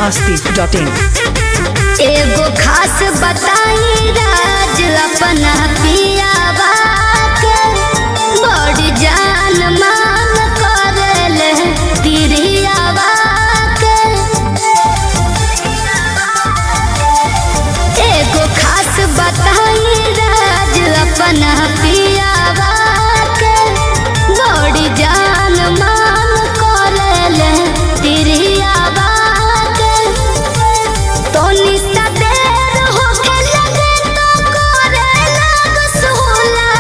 masti.in एगो खास बताई राज अपना पियावा के बड़ी जान मान करले तिरियावा के एगो खास बताई राज अपना पियावा के बड़ी जान मान करले तिरियावा के तोनी सा देर होके लगे तो करे लग सोला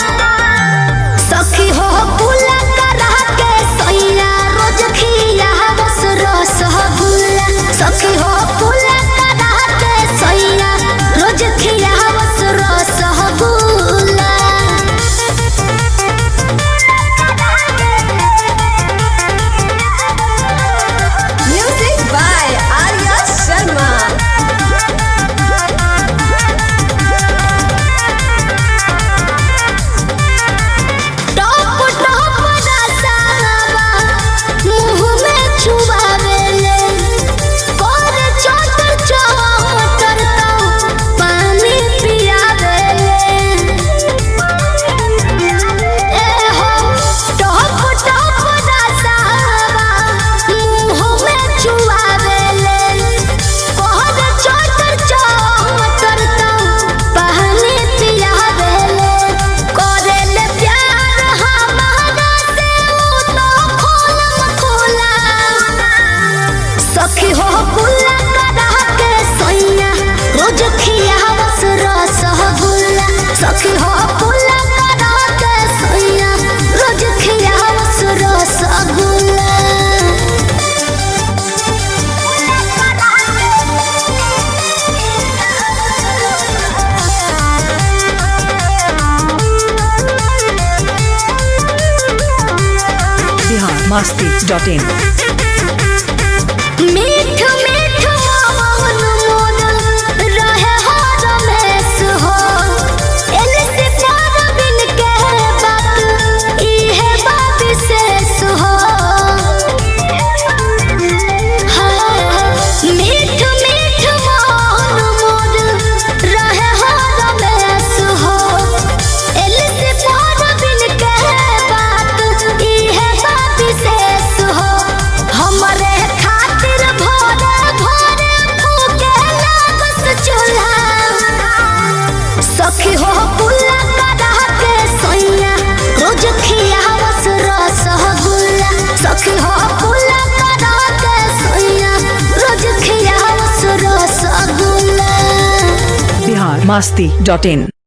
सखी हो पुला करा के सैया रोज खिया बस रस गुल्ला सखी हो पुला करा के सैया रोज खिया बस रस गुल्ला Music by Arya Sharma. टॉप टॉप रसावा मुंह में छुआवेले कर चोटर चोटर तो पानी पियावेले ए हो टॉप टॉप रसावा मुंह में छुआवेले कर चोटर चोटर तो पानी पियावेले करेले प्यार हमारा से ऊ तो खोलम खोला सखी हो गुल्ला करा के सैया रोज खिया बस रस गुल्ला सखी हो गुल्ला करा के सैया रोज खिया बस रस गुल्ला Bihar masti.in मीठ मीठ मौन मोद रहे हो रमेश हो एने से प्यार बिन के बात इहे बात विशेष हो हाँ, मीठ मीठ मौन मोद रहे हो रमेश हो एने से प्यार बिन के बात इहे बात विशेष हो हमरे खातिर भोरे भोरे फूके लागस चूल्हा सखी हो पुल्ला करा के सैया रोज खियावस रस गुल्ला सखी हो पुल्ला करा के सैया रोज खियावस रस गुल्ला Bihar masti.in